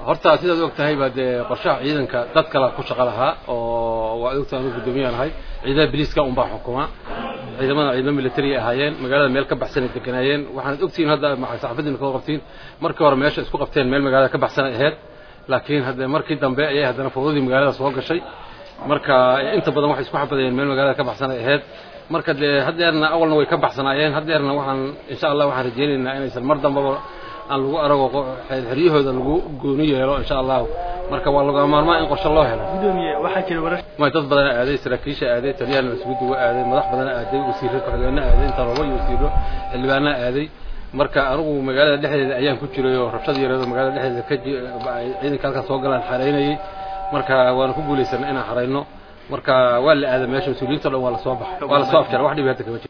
horta sidaad og tahay baa dee qorshaha ciidanka dad kale ku shaqo lahaa oo waa ogtahay anu guddoomiyahan ahay ciidamada biliiska unbaa xukuma ciidamada ciidamo military ahaayeen magaalada meel ka baxsan ay deganaayeen waxaanad ogtihiin hadda saxaafadiina koo qabtiin markii hore meesha isku qabteen meel magaalada ka baxsan ay ahayd laakiin hadde markii dambe ayay haddana fawdadii magaalada soo gashay marka inta badan waxay isku xabadayeen meel magaalada ka baxsan ay ahayd marka dee haddeerna awalna way ka baxsanaayeen haddeerna waxaan insha allah waxaan rajaynaynaa inaysan mar dambaba aan lagu arago xeryahooda lagu gooni yeelo insha allahu marka waa laga maarmaa in qorshe loo helo gudoomiye waxaa jira warar may dad badana aaday saraakiisha aaday taliyahana isugu duwa aaday madax badana aaday wasiiro ku-xigeenna aaday inta rabo iyo wasiiro xildhibaana aaday marka anigu magaalada dhexdeeda ayaan ku jiray oo rabshad yareedo magaalada dhexdeeda ka ciidanka halkaa soo galaan xaraynayay marka waana ku guulaysanay inaan xarayno marka waa la aaday meesha mas-uuliyiinta o dhan waa lasoo baxa waa lasoo afjara wax dhibi hadda kama jiro